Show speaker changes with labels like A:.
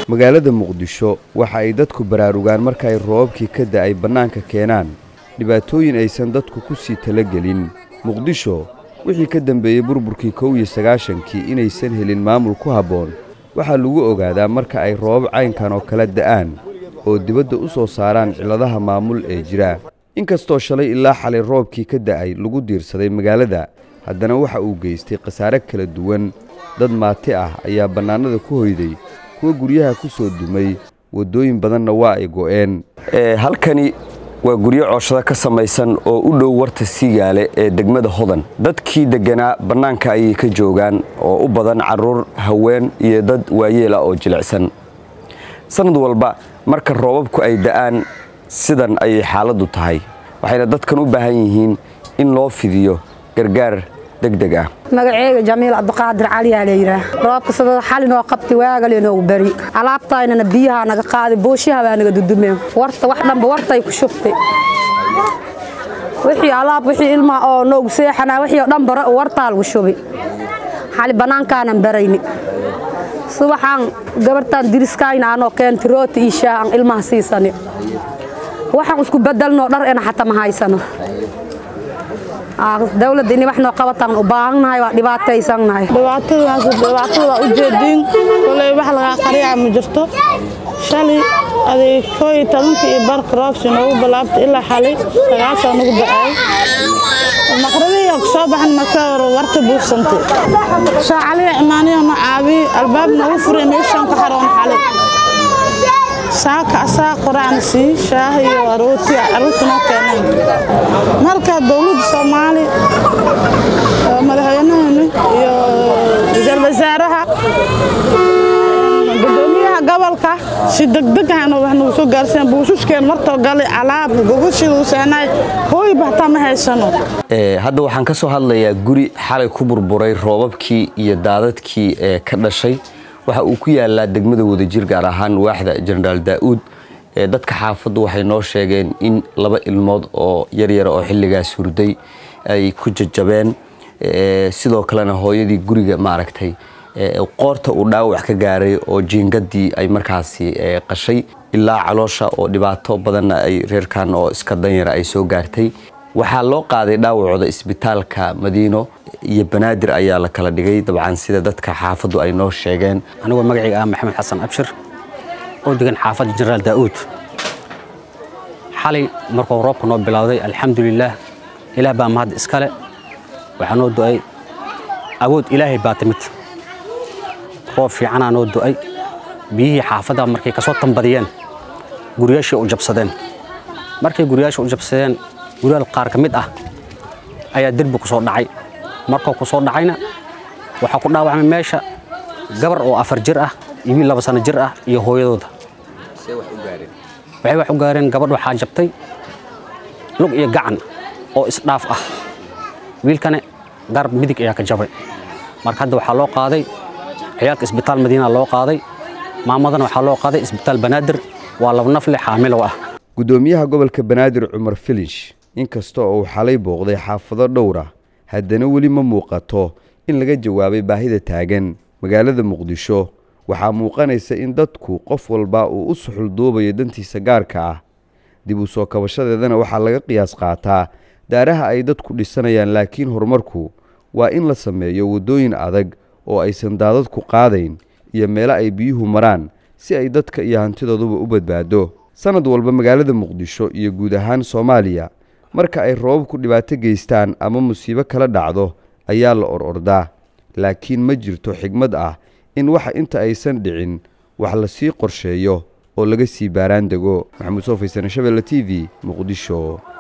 A: magaalada muqdisho waxa ay dadku baraarugaan marka ay roobabkii ka da'ay bannaanka keenaan dhibaatooyin aysan dadku ku sii talagelin muqdisho wixii ka dambeeyey burburkii kow iyo sagaashankii inaysan helin maamul ku habboon waxaa lagu ogaadaa marka ay roobab caynkan oo kala da'aan oo dibadda u soo saaraan cilladaha maamul ee jira inkastoo shalay ilaa xalay roobkii ka da'ay lagu diirsaday magaalada haddana waxa uu geystay khasaare kala duwan dad maati ah ayaa bannaanada ku hoyday kuwa guryaha ku soo dumay waddooyin badanna waa ay go'een halkani waa guryo cooshada ka samaysan oo u dhow warta siigaale ee degmada hodan dadkii degganaa bannaanka ayay ka joogaan oo u badan carruur haween iyo dad waayeela oo jilicsan sannad walba marka roobabku ay da'aan sidan ayay xaaladdu tahay waxayna dadkan u baahan yihiin in loo fidiyo gargaar degdeg ah
B: magaceega jamiil cabdiqaadir caliyaa layidhaah roobka sadada xalinoo qabti waagali noogu bari alaabtaynana biyahaa naga qaaday booshaha baa naga dudumeen warta wax dhanba wartay ku shubtay wixii alaab wixii ilmaha oo noogu seexanaa wixii oo dhan bara wartaa lagu shubay xali bannaankaanan barayni subaxaan gabartaan diriskayna anoo keenti rooti iyo shaah aan ilmaha siisani waxaan isku bedelnoo dhar ena xataa ma haysano dawladda inay wax noo qabataan u baahannahay waa dhibaataysannahay
C: dhibaatadaas dhibaatada waa ujeediin koley wax lagaa qariyaa ma jirto shalay aday koo iyo tobanka iyo barka roobsi noogu bilaabtay ilaa xalay sagaasaa nagu ba'ay maqradiyaa ku soo baxan marka hore warta buugsantay shaacaliya imaaniya no caabiyi albaab noogu furay meeshaan ku xaroon xalay saaka asaa qoraan sii shaah iyo rooti carruurta noo keeneen marka dowladda soomaali madaxweynahani iyo ra-iisul wasaaraha gudoomiyaha gobolka si degdegahana wax nagu soo gaarsiin buususkeen martoo galay alaab gogoshidu seenay hooy bahtaa ma haysano
A: hadda waxaan ka soo hadlayaa guri xalay ku burburay roobabkii iyo daadadkii ee ka dhashay waxa uu ku yaalaa degmada wadajir gaar ahaan waaxda jenaraal daa'uud dadka xaafaddu waxay noo sheegeen in laba ilmood oo yaryara oo xilligaas hurday ay ku jajabeen sidoo kalena hooyadii guriga maaragtay qoorta uu dhaawac ka gaaray oo jiingadii ay markaasi qashay ilaa caloosha oo dhibaato badanna ay reerkan oo iska danyara ay soo gaartay waxaa loo qaaday dhaawacooda isbitaalka madiino iyo banaadir ayaa la kala dhigay dabcan sida dadka xaafaddu ay noo sheegeen
D: anigoo magacayga ah maxamed xasan abshir oo degan xaafadda jenaraal daa'uud xalay markuu roobka noo bilowday alxamdulilaah ilaah baa mahad iskale waxaa noo do'ay awood ilaahay baa timid roob fiicanaa noo do'ay biyihii xaafadda markay kasoo tambadiyeen guryaashii u jabsadeen markay guryaasha u jabsadeen guryaal qaar ka mid ah ayaa derbi ku soo dhacay markuu ku soo dhacayna waxaa ku dhaawacmay meesha gabar oo afar jir ah iyo wiil laba sano jir ah iyo hooyadooda waxay wax u gaareen gabadh waxaa jabtay lug iyo gacan oo isdhaaf ah wiilkane garab midig ayaa ka jabay marka hadda waxaa loo qaaday ciyaalka isbitaal madiina loo qaaday maamadana waxaa loo qaaday isbitaal banaadir waa laba nafle xaamilow ah
A: gudoomiyaha gobolka banaadir cumar filish inkasta oo uu xalay booqday xaafado dhowra haddana weli ma muuqato in laga jawaabay baahida taagan magaalada muqdisho waxaa muuqanaysa in dadku qof walba uu u suxul duubayo dantiisa gaarka ah dib u soo kabashadeedana waxaa laga qiyaas qaataa daaraha ay dadku dhisanayaan laakiin horumarku waa in la sameeyo waddooyin adag oo aysan daadadku qaadayn iyo meelo ay biyuhu maraan si ay dadka iyo hantidooduba u badbaado sannad walba magaalada muqdisho iyo guud ahaan soomaaliya marka ay roobabku dhibaato geystaan ama musiibo kala dhacdo ayaa la or ordaa laakiin ma jirto xigmad ah in waxa inta aysan dhicin wax lasii qorsheeyo oo laga sii baaraan dego maxamuud soo faysane shabelle t v muqdisho